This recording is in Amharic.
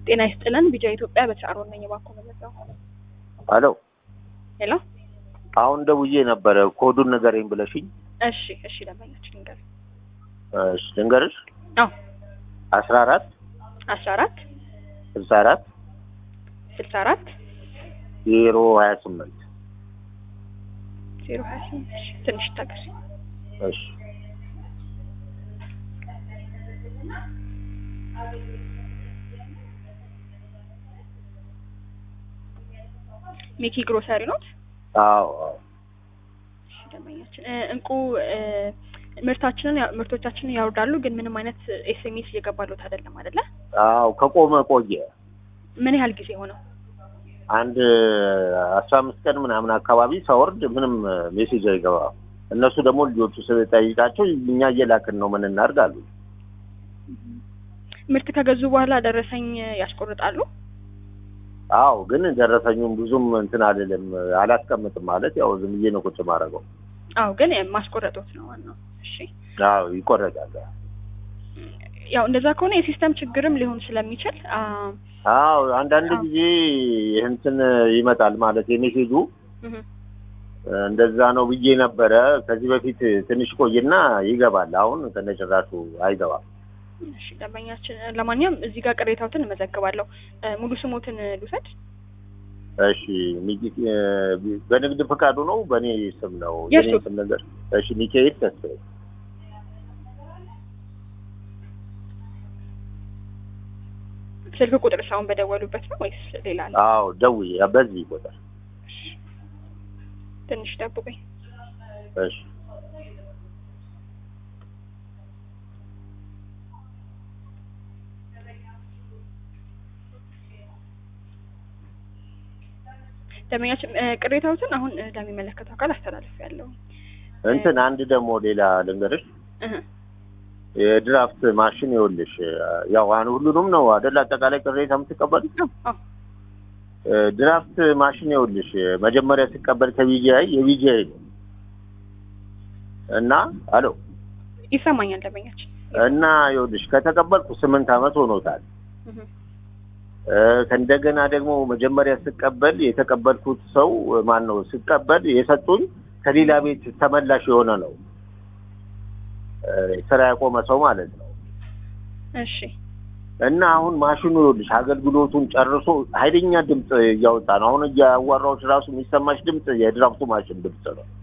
ጤና ይስጥልን። ቢጃ ኢትዮጵያ በተጫሮን ነኝ። ባኮ መለዛው አሎ ሄሎ። አሁን ደውዬ ነበረ ኮዱን ንገረኝ ብለሽኝ። እሺ እሺ፣ ደንበኛችን ልንገር። እሺ ልንገርሽ። አዎ አስራ አራት አስራ አራት ስልሳ አራት ስልሳ አራት ዜሮ ሀያ ስምንት ዜሮ ሀያ ስምንት ትንሽ ታገስ። እሺ ሚኪ ግሮሰሪ ኖት። አዎ አዎ እሺ፣ ደንበኛችን እ፣ እንቁ እ፣ ምርታችንን ያ- ምርቶቻችንን ያወርዳሉ፣ ግን ምንም አይነት ኤስኤምኤስ እየገባሉት አይደለም አይደለ? አዎ ከቆመ ቆየ። ምን ያህል ጊዜ ሆነው? አንድ አስራ አምስት ቀን ምናምን አካባቢ ሳወርድ ምንም ሜሴጅ አይገባም። እነሱ ደግሞ ልጆቹ ስጠይቃቸው እኛ እየላክን ነው ምን እናድርግ አሉ። ምርት ከገዙ በኋላ ደረሰኝ ያስቆርጣሉ? አዎ ግን ደረሰኙም ብዙም እንትን አይደለም አላስቀምጥም ማለት ያው ዝም ብዬ ነው ቁጭ ማድረገው። አዎ፣ ግን ማስቆረጦት ነው ዋናው። እሺ፣ አዎ ይቆረጣል። ያው እንደዛ ከሆነ የሲስተም ችግርም ሊሆን ስለሚችል አ፣ አዎ አንዳንድ አዎ። ጊዜ እንትን ይመጣል ማለት የሜሴጁ እህ፣ እንደዛ ነው ብዬ ነበረ። ከዚህ በፊት ትንሽ ቆይና ይገባል። አሁን ከነጭራሹ አይገባም። እሺ ደንበኛችን፣ ለማንኛውም እዚህ ጋር ቅሬታዎትን እመዘግባለሁ። እ፣ ሙሉ ስሞትን ልውሰድ። እሺ ሚኪ- እ፣ በንግድ ፈቃዱ ነው በእኔ ስም ነው የእሱ? የኔ ስም ነገር። እሺ ሚካኤል ተስፋዬ። ስልክ ቁጥር ሳሁን በደወሉበት ነው ወይስ ሌላ አለ? አዎ ደውዬ በዚህ ቁጥር። ትንሽ ጠብቁኝ። እሺ ደንበኛችን እ፣ ቅሬታዎትን አሁን እ፣ ለሚመለከተው አካል አስተላልፍ ያለው እንትን አንድ ደግሞ ሌላ ልንገርሽ የድራፍት ማሽን ይኸውልሽ ያው አሁን ሁሉንም ነው አይደል አጠቃላይ ቅሬታ የምትቀበል ድራፍት ማሽን ይኸውልሽ መጀመሪያ ሲቀበል ከቢጂአይ የቢጂአይ ነው እና አሎ ይሰማኛል ደንበኛችን። እና ይኸውልሽ ከተቀበልኩ ስምንት ዓመት ሆኖታል። እህ፣ እ፣ ከእንደገና ደግሞ መጀመሪያ ስቀበል የተቀበልኩት ሰው ማን ነው ስቀበል የሰጡኝ ከሌላ ቤት ተመላሽ የሆነ ነው እ፣ ስራ ያቆመ ሰው ማለት ነው። እሺ እና አሁን ማሽኑ ይኸውልሽ አገልግሎቱን ጨርሶ ኃይለኛ ድምፅ እያወጣ ነው። አሁን እያዋራዎች ራሱ የሚሰማሽ ድምፅ የድራፍቱ ማሽን ድምፅ ነው።